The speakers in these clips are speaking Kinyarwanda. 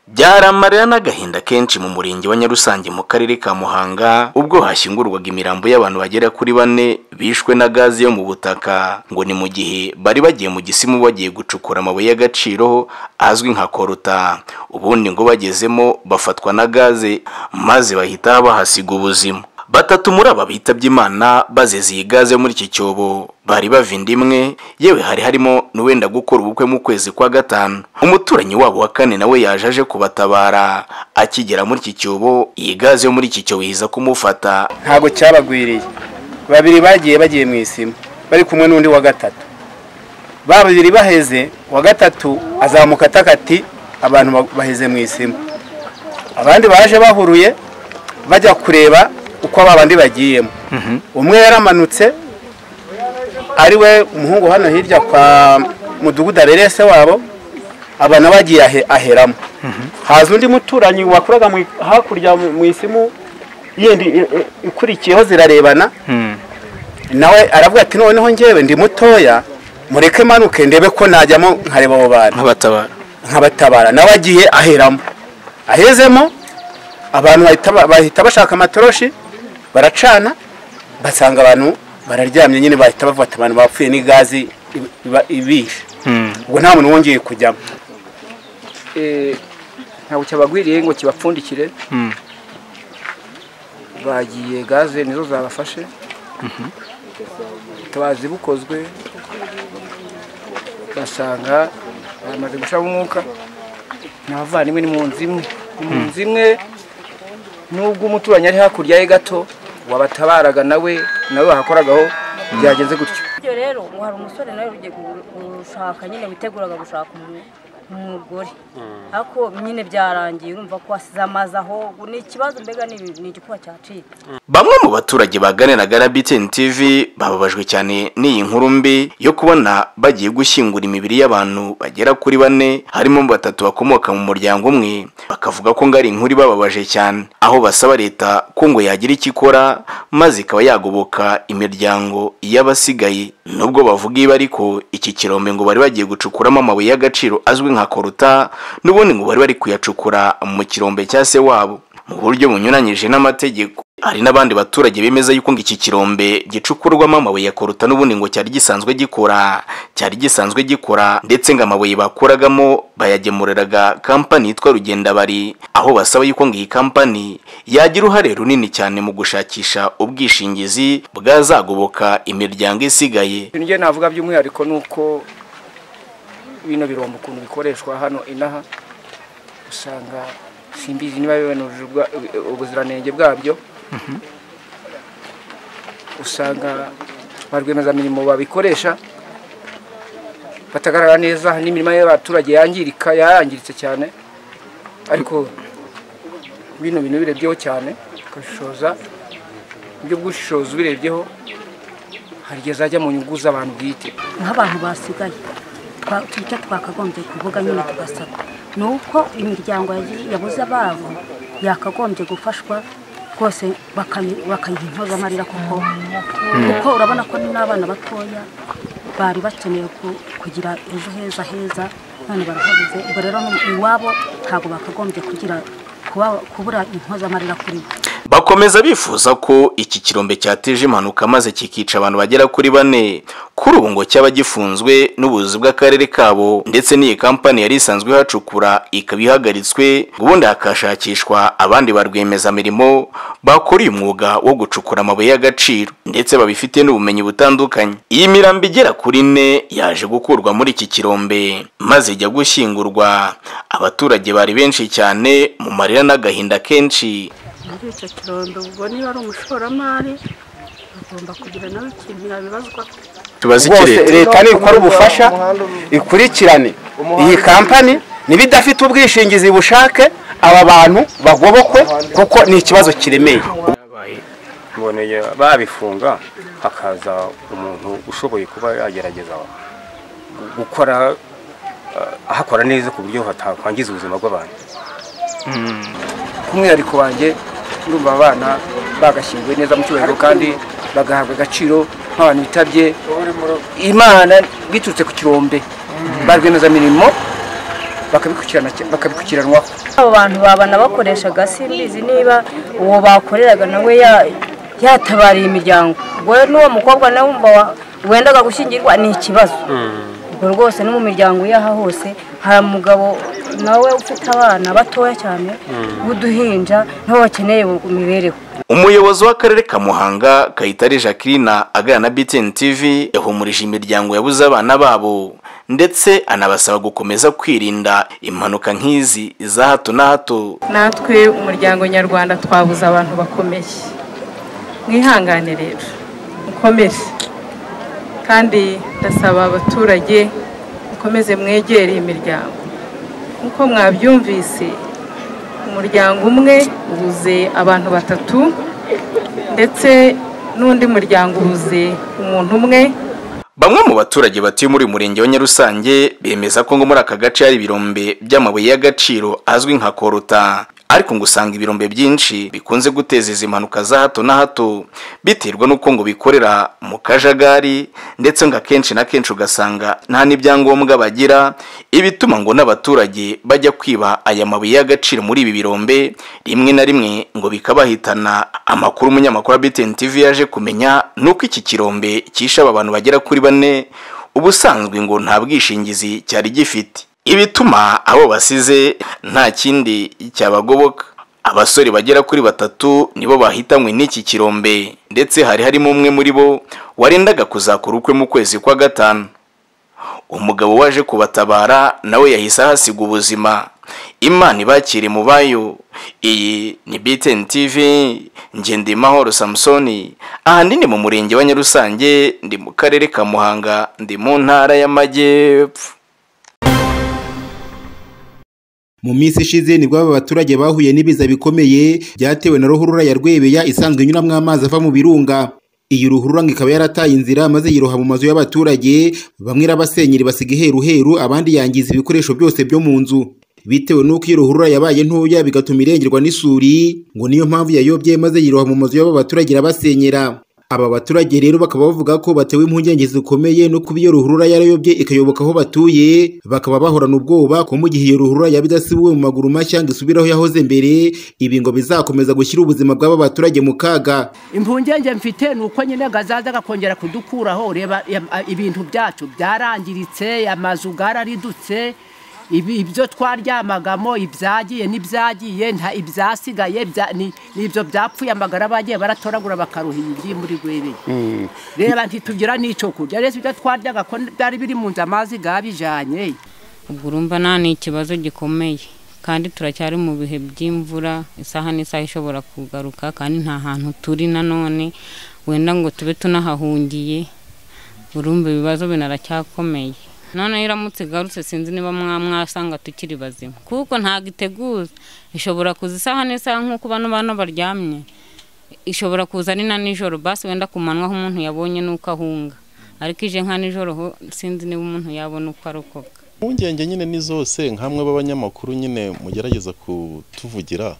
byari amarira n'agahinda kenshi mu murenge wa Nyarusange mu karere ka Muhanga ubwo hashyingurwaga imirambo y'abantu bagera kuri bane bishwe na gazi yo mu butaka ngo ni mu gihe bari bagiye mu gisimu bagiye gucukura amabuye y'agaciro azwi nka koruta ubundi ngo bagezemo bafatwa na gaze maze bahita bahasiga ubuzima batatu muri aba bitabye imana bazize iyi gaze yo muri iki cyobo bari bava inda imwe yewe hari harimo n'uwenda gukora ubukwe mu kwezi kwa gatanu umuturanyi wabo wa kane nawe yaje aje kubatabara akigera muri iki cyobo iyi gaze yo muri iki cyobo iza kumufata ntabwo cyabagwiriye babiri bagiye bagiye mu isima bari kumwe n'undi wa gatatu ba babiri baheze uwa gatatu azamuka atakati abantu baheze mu isima abandi baje bahuruye bajya kureba uko aba bandi bagiyemo umwe yaramanutse ari we umuhungu hano hirya kwa mudugudu abereye se wabo aba nawe agiye aheramo haza undi muturanyi wakoraga hakurya mu isimu yindi ikurikiyeho zirarebana nawe aravuga ati noneho ngewe ndi mutoya mureke manuke ndebe ko najyamo nkareba abo bantu nkabatabara nawe agiye aheramo ahezemo abantu bahita bashaka amatoroshi baracana basanga abantu bararyamye nyine bahita bafata abantu bapfuye n'igazi ibishe ubwo nta muntu wongeye kujyamo ntabwo cyabagwiriye ngo kibapfundikire bagiye gaze nizo zabafashe ubutabazi bukozwe basanga bamaze gushiramo umwuka ni abavandimwe ni mu nzu imwe ni mu nzu imwe nubwo umuturanyi ari hakurya ye gato wabatabaraga nawe nawe bahakoragaho byagenze gutyo ibyo rero hari umusore nawe ugiye gushaka nyine witeguraga gushaka umugore ariko nyine byarangiye urumva ko wasize amazi aho ni ikibazo mbega ni igikuba cyacika bamwe mu baturage baganiraga na BTN TV bababajwe cyane n'iyi nkuru mbi yo kubona bagiye gushyingura imibiri y'abantu bagera kuri bane harimo batatu bakomoka mu muryango umwe bakavuga ko ngo ari inkuru ibababaje cyane aho basaba leta ko ngo yagira icyo ikora maze ikaba yagoboka imiryango y'abasigaye nubwo bavuga ibi ariko iki kirombe ngo bari bagiye gucukuramo amabuye y'agaciro azwi nka koruta n'ubundi ngo bari bari kuyacukura mu kirombe cya se wabo mu buryo bunyuranyije n'amategeko hari n'abandi baturage bemeza yuko ngo iki kirombe gicukurwamo amabuye koruta n'ubundi ngo cyari gisanzwe gikora cyari gisanzwe gikora ndetse ngo amabuye bakuragamo bayagemuriraga kampani yitwa rugendabari aho basaba yuko ngo iyi kampani yagira uruhare runini cyane mu gushakisha ubwishingizi bwazagoboka imiryango isigaye ibintu njyewe navuga by'umwihariko ni uko bino birombo ukuntu bikoreshwa hano inaha usanga simbizi niba bibanujije ubuziranenge bwabyo usanga ba rwiyemezamirimo babikoresha batagaragara neza n'imirima y'abaturage yangirika yarangiritse cyane ariko bino bintu birebyeho cyane ugashishoza uburyo bw'ubushishozi ubirebyeho hari igihe zajya mu nyungu z'abantu bwite nk'abantu basigaye twa- icyo twakagombye kuvuga nyine tugasaba ni uko imiryango yazi- yabuze ababo yakagombye gufashwa rwose bakayi- bakayiha intoza amarira kuko kuko urabona ko ni n'abana batoya bari bakeneye ku- kugira ejo heza heza none barahabuze ubwo rero ni- iwabo ntabwo bakagombye kugira kuba- kubura intoza amarira kuri bo bakomeza bifuza ko iki kirombe cyateje impanuka maze kikica abantu bagera kuri bane kuri ubu ngo cyaba gifunzwe n'ubuyobozi bw'akarere kabo ndetse n'iyi kampani yari isanzwe ihacukura ikaba ihagaritswe ubundi hakashakishwa abandi ba rwiyemezamirimo bakora uyu mwuga wo gucukura amabuye y'agaciro ndetse babifitiye n'ubumenyi butandukanye iyi mirambo igera kuri ine yaje gukurwa muri iki kirombe maze ijya gushyingurwa abaturage bari benshi cyane mu marira n'agahinda kenshi muri icyo kirondo ubwo niba ari umushoramari agomba kugira nawe ikintu yabibazwa tubaze iki rwose leta leta nikora ubufasha ikurikirane iyi kampani niba idafite ubwishingizi bushake aba bantu bagobokwe kuko ni ikibazo kiremeye mboneye babifunga hakaza umuntu ushoboye kuba yagerageza gukora eh, ahakora neza ku buryo hatakwangiza ubuzima bw'abantu k'umwihariko wanjye ndumva abana bagashyinguwe neza mu cyubahiro kandi bagahabwa agaciro nk'abantu bitabye imana biturutse ku kirombe ba rwiyemezamirimo bakabikurikiranwa bakabikurikiranwaho abo bantu babana bakoreshaga simbizi niba uwo bakoreraga nawe ya- yatabariye imiryango ubwo rero n'uwo mukobwa nawe wumva wa- wendaga gushyingirwa ni ikibazo ubwo rwose no mu miryango y'aha hose hari umugabo nawe ufite abana batoya cyane w'uduhinja nabo bakeneye imibereho umuyobozi w'akarere ka muhanga kayitare jacqueline aganira na btn tv yahumurije imiryango yabuze abana babo ndetse anabasaba gukomeza kwirinda impanuka nk'izi za hato na hato natwe umuryango nyarwanda twabuze abantu bakomeye mwihangane rero mukomere kandi ndasaba abaturage mukomeze mwegere imiryango nk'uko mwabyumvise umuryango umwe ubuze abantu batatu ndetse n'undi muryango ubuze umuntu umwe bamwe mu baturage batuye muri uyu murenge wa nyarusange bemeza ko ngo muri aka gace hari ibirombe by'amabuye y'agaciro azwi nka koruta ariko ngo usanga ibirombe byinshi bikunze guteza izi mpanuka za hato na hato biterwa n'uko ngo bikorera mu kajagari ndetse ngo akenshi na kenshi ugasanga nta n'ibyangombwa bagira ibituma ngo n'abaturage bajya kwiba aya mabuye y'agaciro muri ibi birombe rimwe na rimwe ngo bikabahitana amakuru umunyamakuru wa BTN TV yaje kumenya ni uko iki kirombe cyishe aba bantu bagera kuri bane ubusanzwe ngo nta bwishingizi cyari gifite ibituma abo basize nta kindi cyabagoboka abasore bagera kuri batatu nibo bahitanywe n'iki kirombe ndetse hari harimo umwe muri bo warendaga kuzakora ukwe mu kwezi kwa gatanu umugabo waje kubatabara nawe yahise ahasiga ubuzima imana ibakire mu bayo iyi ni btn tv ngendimahoro samusoni ahandi ni mu murenge wa nyarusange ndi mu karere ka muhanga ndi mu ntara y'amajyepfo mu minsi ishize nibwo aba baturage bahuye n'ibiza bikomeye byatewe na ruhurura ya rwebeya isanzwe inyuramo amazi ava mu birunga iyi ruhurura ngo ikaba yarataye inzira maze yiroha mu mazu y'abaturage bamwe irabasenyeri basiga iheruheru abandi yangiza ibikoresho byose byo mu nzu bitewe n'uko iyo ruhurura yabaye ntoya bigatuma irengerwa n'isuri ngo niyo mpamvu yayobye maze yiroha mu mazu y'aba baturage irabasenyera aba baturage rero bakaba bavuga ko batewe impungenge zikomeye no kuba iyo ruhurura yarayobye ikayoboka aho batuye bakaba bahorana ubwoba ko mu gihe iyo ruhurura yaba idasibuwe mu maguru mashya ngo isubire aho yahoze mbere ibi ngo bizakomeza gushyira ubuzima bw'aba baturage mu kaga impungenge mfite ni uko nyine gazaza gakongera kudukuraho reba ya- a- ibintu byacu byarangiritse amazu yararidutse ibi- ibyo twaryamagamo ibyagiye n'ibyagiye nta ibyasigaye bya- ni ni ibyo byapfuye amagara bagiye baratoragura bakaruhira ibiri muri rwebeye reba ntitugira n'icyo kurya rero ibyo twaryaga ko byari biri mu nzu amazi yabijyanye ubwo urumva nta ni ikibazo gikomeye kandi turacyari mu bihe by'imvura isaha n'isaha ishobora kugaruka kandi nta hantu turi nanone wenda ngo tube tunahahungiye urumva ibibazo binaracyakomeye noneho iramutse igarutse sinzi niba mwa mwasanga tukiri bazima kuko ntabwo iteguza ishobora kuza isaha n'isaha nk'uko bano bano baryamye ishobora kuza ari na nijoro basi wenda ku manywa aho umuntu yabonye n'uko ahunga ariko ije nka nijoro ho sinzi niba umuntu yabona uko arokoka impungenge nyine ni zose nkamwe b'abanyamakuru nyine mugerageza kutuvugira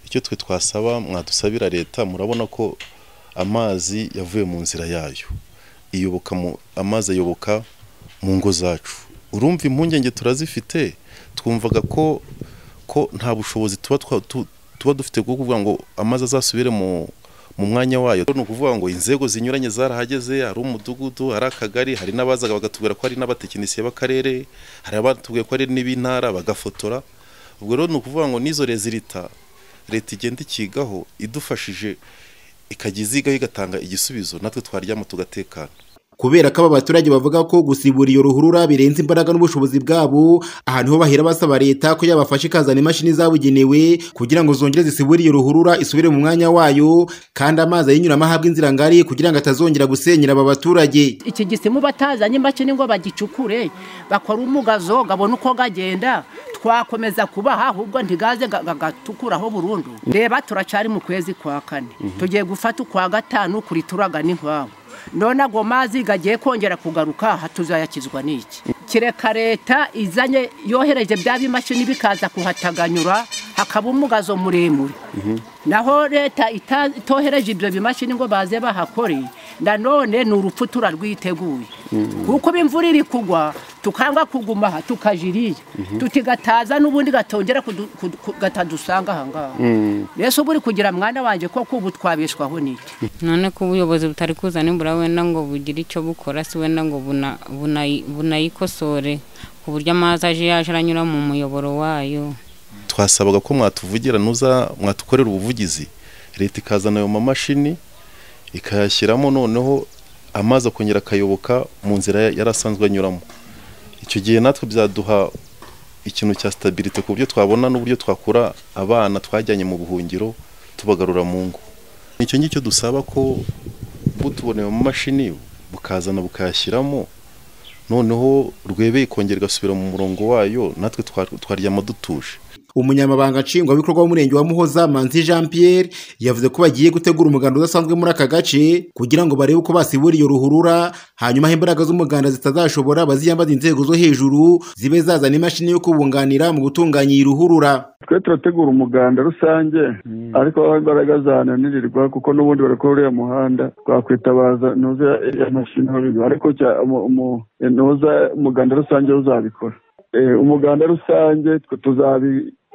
icyo twe twasaba mwadusabira leta murabona ko amazi yavuye mu nzira yayo iyoboka mu amazi ayoboka mu ngo zacu urumva impungenge turazifite twumvaga ko ko nta bushobozi tuba twa- tu- tuba dufite bwo kuvuga ngo amazi azasubire mu mu mwanya wayo ni ukuvuga ngo inzego zinyuranye zarahageze hari umudugudu hari akagari hari n'abazaga bagatubwira ko hari n'abatekinisiye b'akarere hari abatubwiye ko ari n'ib'intara bagafotora ubwo rero ni ukuvuga ngo n'izo rezilita leta igenda ikigaho idufashije ikajya izigaho igatanga igisubizo natwe twaryama tugatekana kubera ko aba baturage bavuga ko gusibura iyo ruhurura birenze imbaraga n'ubushobozi bwabo ahantu ho bahera basaba leta ko yabafasha ikazana imashini zabugenewe kugira ngo zongere zisibure iyo ruhurura isubire mu mwanya wayo kandi amazi ayinyuramo ahabwe inzira ngari kugira ngo atazongera gusenyera aba baturage iki gisimu batazanye imashini ngo bagicukure bakora umugazo gabone uko gagenda twakomeza kubaha ahubwo ntigaze ga- ga- gatukuraho burundu reba turacari mu kwezi kwa kane tugiye gufata ukwa gatanu kuri turaga n'inkwavu none ago mazi gagiye kongera kugaruka aha tuzayakizwa n'iki kireka leta izanye yohereje bya bimashini bikaza kuhataganyura hakaba umugazo muremure naho leta ita- itohereje ibyo bimashini ngo baze bahakore nanone ni urupfu turarwiteguye kuko imvura iri kugwa tukanga kuguma aha tukaja iriya tutigataza n'ubundi gatongera kudu- kudu- ku- katadusanga aha ngaha mbese ubu uri kugira mwana wanjye koko ubu twabeshwaho n'iki none ko ubuyobozi butari kuzana imbura wenda ngo bugire icyo bukora si wenda ngo buna- bunayi- bunayikosore ku buryo amazi aje yaje aranyura mu muyoboro wayo twasabaga ko mwatuvugira nuza mwatukorera ubuvugizi leta ikazana ayo mamashini ikayashyiramo noneho amazi akongera akayoboka mu nzira ya- yari asanzwe anyuramo icyo gihe natwe byaduha ikintu cya sitabirite ku buryo twabona n'uburyo twakura abana twajyanye mu buhungiro tubagarura mu ngo icyo ngicyo dusaba ko butuboneye mu mashini bukazana bukayashyiramo noneho rwebeye ikongera igasubira mu murongo wayo natwe twa- twaryama dutuje umunyamabanga nshingwabikorwa w'umurenge wa muhoza manzi jean pierre yavuze ko bagiye gutegura umuganda udasanzwe muri aka gace kugira ngo barebe uko basibura iyo ruhurura hanyuma aho imbaraga z'umuganda zitazashobora baziyambaza inzego zo hejuru zibe zazana imashini yo kubunganira mu gutunganya iyi ruhurura twe turategura umuganda rusange ariko aho imbaraga zananirirwa kuko n'ubundi barakora uriya muhanda twakwitabaza ntuza ya mashini aho biba. ariko cya- umu- umu- ntuza umuganda rusange wo uzabikora Eh, umuganda rusange twe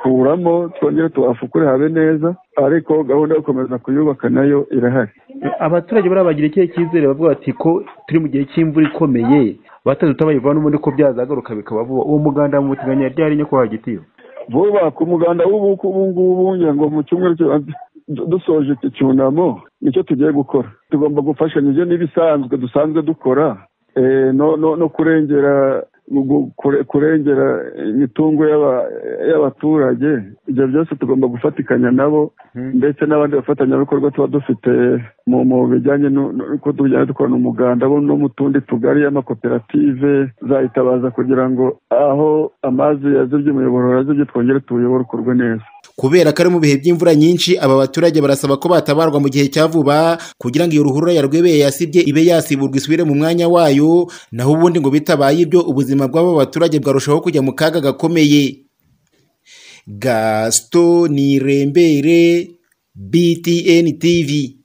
tuzabikuramo twongere tuhafukure habe neza ariko gahunda yo gukomeza kuyubaka nayo irahari abaturage bari bagira ikihe cyizere bavuga bati ko turi mu gihe cy'imvura ikomeye batanze utabayivana ubundi ko byazagaruka bikaba vuba uwo muganda mu muteganya ryari nyo kwa gitiyo bubaka umuganda w'ubuku ubu ngubu ngira ngo mu cyumweru cyo- du- dusoje iki cyunamo nicyo tugiye gukora tugomba gufashanya ibyo n'ibisanzwe dusanzwe dukora eh, no, no, no kurengera gu- kure- kurengera imitungo y'aba- y'abaturage ibyo byose tugomba gufatikanya nabo ndetse n'abandi bafatanyabikorwa tuba dufite mu mu bijyanye nu- nu- uko tujyanye dukorana umuganda bo no mu tundi tugari y'amakoperative zayitabaza kugira ngo aho amazi yazibye umuyoboro yazibye twongere tuyoborwe neza kubera ko ari mu bihe by'imvura nyinshi aba baturage barasaba ko batabarwa mu gihe cya vuba kugira ngo iyo ruhurura ya rwebeye yasibye ibe yasiburwa isubire mu mwanya wayo naho ubundi ngo bitabaye ibyo ubuzima bw'aba baturage bwarushaho kujya mu kaga gakomeye gasito nirembere btn tv